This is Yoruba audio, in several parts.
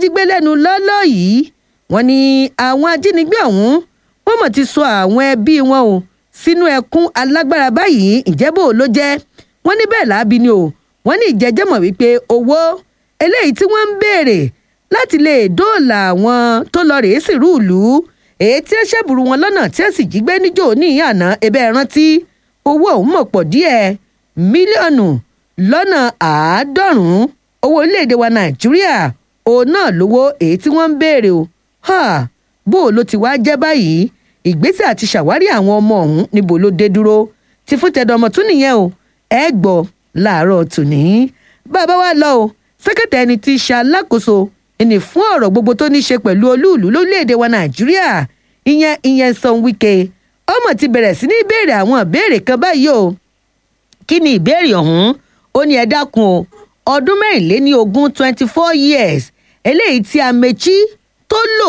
jí gbé lẹ́nu lọ́lọ́ yìí wọ́n ní àwọn ajínigbé ọ̀hún wọ́n mọ̀ ti sọ àwọn ẹbí wọn o sínú ẹkún alágbára báyìí ìjẹ́bò ló jẹ́ wọ́n ní bẹ́ẹ̀ láabi ni o wọ́n ní ìjẹ́jẹ́ mọ̀ wípé owó eléyìí tí wọ́n ń béèrè láti lè dóòlà àwọn tó lọ rèé sìrú ìlú èyí tí ẹ ṣẹ́bùrú wọn lọ́nà tí ẹ sì jí gbé níjò ní àná ẹbẹ́ rántí owó ọ̀hún mọ̀ pọ̀ díẹ̀ mílíọ̀nù lọ́nà àádọ́rùn-ún owó orílẹ̀-èdè wa nàìjíríà òun náà lówó èyí tí wọ́n ń béèrè o ha bó o ló ti wá jẹ́ báyìí ìgbésẹ̀ àti ṣàwárí àwọn ọmọ ọ̀hún níbo ló dé dúró ti fún tẹ̀dọ̀mọ̀ tún nìyẹn o ẹ gbọ́ láàárọ̀ tòní bàbá wa lọ o sẹ́kẹ̀tẹ̀ ẹni tí í ṣe alákòóso ẹni fún ọ̀rọ̀ gbogbo tó ní í ṣe pẹ̀lú olúùlú lórílẹ̀‐èdè wa nàìjíríà ìyẹn ìyẹn Nyesom Wike ọmọ ti bẹ̀rẹ̀ sí ní béèrè àwọn ìbéèrè kan báyìí o kí ni ìbéèrè ọ̀hún ó ní ẹ dákun o ọdún mẹ́rìnléní ogún twenty four years eléyìí tí Amechi tó lò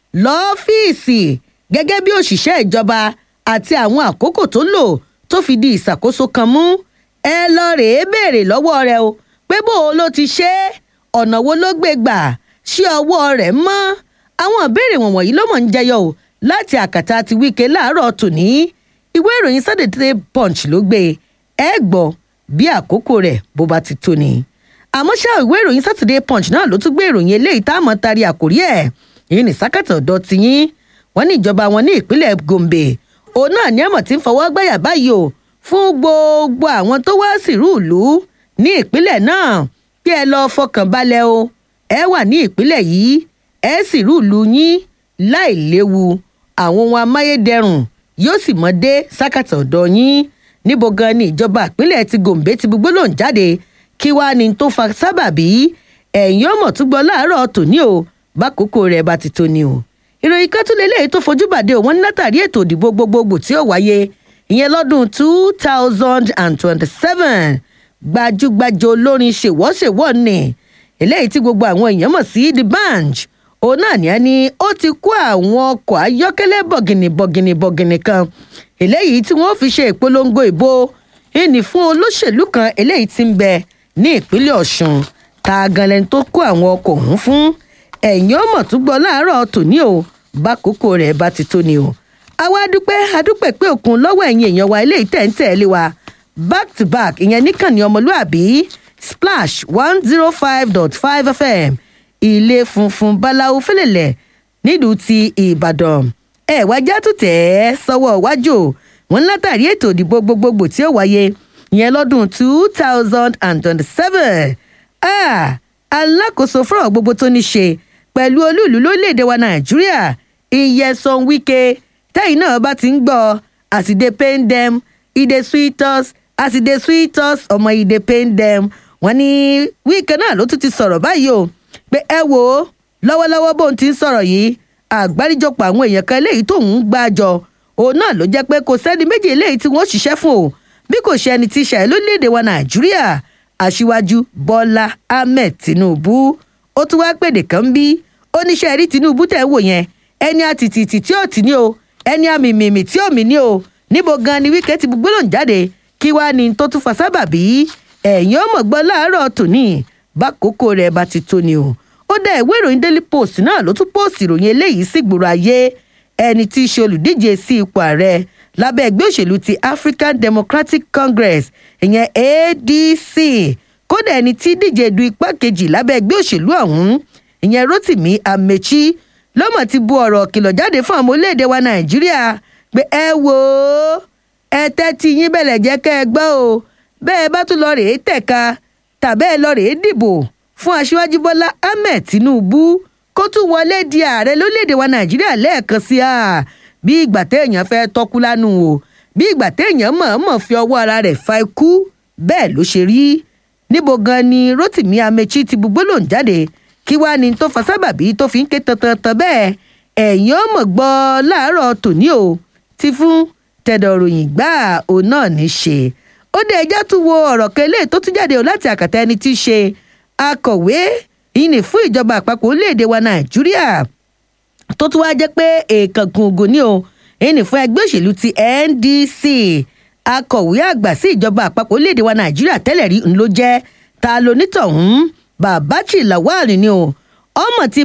lọ́fíìsì gẹ́gẹ́ bí òṣìṣẹ́ ìjọba àti àwọn àkókò tó lò tó fi di ìṣàkóso kan mú ẹ lọ rèé béèrè lọ́wọ́ rẹ o pé bó o ló ti ṣe é ọ̀nà wo ló gbé gbà ṣé ọwọ́ rẹ̀ mọ́ àwọn ìbéèrè wọ̀nyí ló mọ̀ ń jẹyọ o láti àkàtà ti Wike láàárọ̀ tòní ìwé ìròyìn Saturday Punch ló gbé ẹ gbọ́ bí àkókò rẹ̀ bó bá ti tó ni àmọ́ ṣá ìwé ìròyìn Saturday Punch náà ló tún gbé ìròyìn eléyìí tá a mọ̀ tari àkórí ẹ̀ èyí ní sákàtà ọ̀dọ́ tiyín wọ́n ní ìjọba wọn ní ìpínlẹ̀ Gombe òun náà ní àmọ̀ tí ń fọwọ́ gbáyà báyìí o fún gbogbo àwọn tó wá sírú ìlú ní ìpínlẹ̀ náà kí ẹ lọ́ọ́ fọkàn balẹ̀ o ẹ wà ní ìpínlẹ̀ yìí ẹ sírú ìlú yín láì léwu àwọn ohun amáyédẹrùn yóò sì mọ́ dé sákàtà ọ̀dọ́ yín níbo gan ni ìjọba ìpínlẹ̀ ti Gombe ti gbogbo lòún jáde kí wàá ní tó fa sábàbí ẹ̀yìn ọmọ tó gbọ́ láàárọ̀ tòní o bákòókò rẹ̀ bá ti tó ni o ìròyìn kan tún lélẹ́yìí tó fojú bàdé òun ní látàrí ètò ìdìbò gbogbogbò tí ó wáyé ìyẹn lọ́dún two thousand and twenty-seven gbajúgbajà olórin ṣèwọ́ṣèwọ́ ni eléyìí tí gbogbo àwọn èèyàn mọ̀ sí the band òun náà ní ẹni ó ti kó àwọn ọkọ̀ ayọ́kẹ́lẹ́ bọ̀gìnì bọ̀gìnì bọ̀gìnì kan eléyìí tí wọ́n fi ṣe ìpolongo ìbò ìní fún olóṣèlú kan eléyìí tí ń bẹ ní ìpínlẹ̀ ọ̀ṣun ta ganlẹ̀ tó kó àwọn ọkọ̀ ọ̀hún fún ẹ̀yìn ọmọ tó gbọ́ láàárọ̀ tòní o bákòókò rẹ̀ bá ti tó ni o àwa adúpẹ́ adúpẹ́ pé òkun lọ́wọ́ ẹ̀yin èèyàn wa eléyìí tẹ̀ ń tẹ̀lé wa back to back ìyẹn níkànnì ọmọlúàbí splash one zero five dot five fm ilé funfun báláwo fẹlẹ̀lẹ̀ nílùú ti ìbàdàn ẹ̀ wájà tó tẹ̀ ẹ́ sọ́wọ́ iwájú wọn látàrí ètò ìdìbò gbogbogbò tí ó wáyé ìyẹn lọ́dún two thousand and twenty-seven alákòóso fọ́rọ̀ gbogbo tó ní ṣe pẹ̀lú olúùlú lórílẹ̀‐èdè wa nàìjíríà Nyesom Wike tẹ́yìn náà bá ti ń gbọ́ as e dey pain dem e dey sweet us as e dey sweet us ọmọ e dey pain dem wọ́n ní Wike náà ló tún ti sọ̀rọ̀ báyìí o pé ẹ wò ó lọ́wọ́lọ́wọ́ bóun ti ń sọ̀rọ̀ yìí àgbáríjọpọ̀ àwọn èèyàn kan eléyìí tóun ń gbàjọ òun náà ló jẹ́ pé kò sẹ́ni méjì eléyìí tí wọ́n ṣiṣẹ́ fún o bí kò ṣe ẹni tí ṣàì lórílẹ̀‐èdè wa nàìjíríà aṣíwájú bọ́lá ahmed tinubu ó tún wá pèdè kan bí oníṣẹ́ rí tinubu tẹ̀ ń wò yẹn ẹni àtìtìtì tí ò tì ní o ẹni àmìmìmì tí ò mì ní o níbo gan ni wíkẹ́ ti gbólóhùn jáde kí wàá ní tó tún fa sábàbí ẹ̀yìn ọmọ gbọ́ láàárọ̀ tòní bákòókò rẹ̀ bá ti tó ni o ó dá ìwé ìròyìn daily post náà ló tún post ìròyìn eléyìí sí gbòòrò ayé ẹni tí í ṣe olùdíje sí ipò ààrẹ lábẹ́ ẹgbẹ́ òṣèlú ti African Democratic Congress ìyẹn ADC kódà ẹni tí díje du ipá kejì lábẹ́ ẹgbẹ́ òṣèlú ọ̀hún ìyẹn Rotimi Amechi lọ́mọ̀ ti bu ọ̀rọ̀ kìlọ̀ jáde fún àwọn orílẹ̀-èdè wa Nàìjíríà pé ẹ wò ó ẹ tẹ́tí yín bẹ̀lẹ̀ jẹ́ kẹ́ ẹ gbọ́ o bẹ́ẹ̀ bá tún lọ rèé tẹ̀ka tàbẹ́ ẹ lọ rèé dìbò fún aṣíwájú Bọ́lá Ahmed Tinubu kó tún wọlé di ààrẹ lórílẹ̀-èdè wa Nàìjíríà lẹ́ẹ̀kan sí i bí ìgbà téèyàn fẹ́ tọ́kú lánú o bí ìgbà téèyàn mọ̀ọ́mọ̀ fi ọwọ́ ara rẹ̀ fa ikú bẹ́ẹ̀ ló ṣe rí níbo gan ni Rotimi Amechi ti bu gbólóhùn jáde kí wàá ní tó fa sábàbí tó fi ń ké tantan bẹ́ẹ̀ ẹ̀yìn ọmọ gbọ́ láàárọ̀ tòní o ti fún tẹ̀dọ̀ròyìn gbà òun náà ní ṣe ó dé ẹjá tún wo ọ̀rọ̀ kan eléyìí tó tún jáde o láti àkàtà ẹni tí í ṣe akọ̀wé ìní fún ìjọba àpapọ̀ orílẹ̀-èdè wa Nàìjíríà tó tún wá jẹ́ pé èèkàn gungun ni o ìní fún ẹgbẹ́ òṣèlú ti NDC akọ̀wé àgbà sí ìjọba àpapọ̀ orílẹ̀-èdè wa Nàìjíríà tẹ́lẹ̀ rí ń ló jẹ́ ta lonítọ̀hún Babaji Lawal ni o ọmọ ti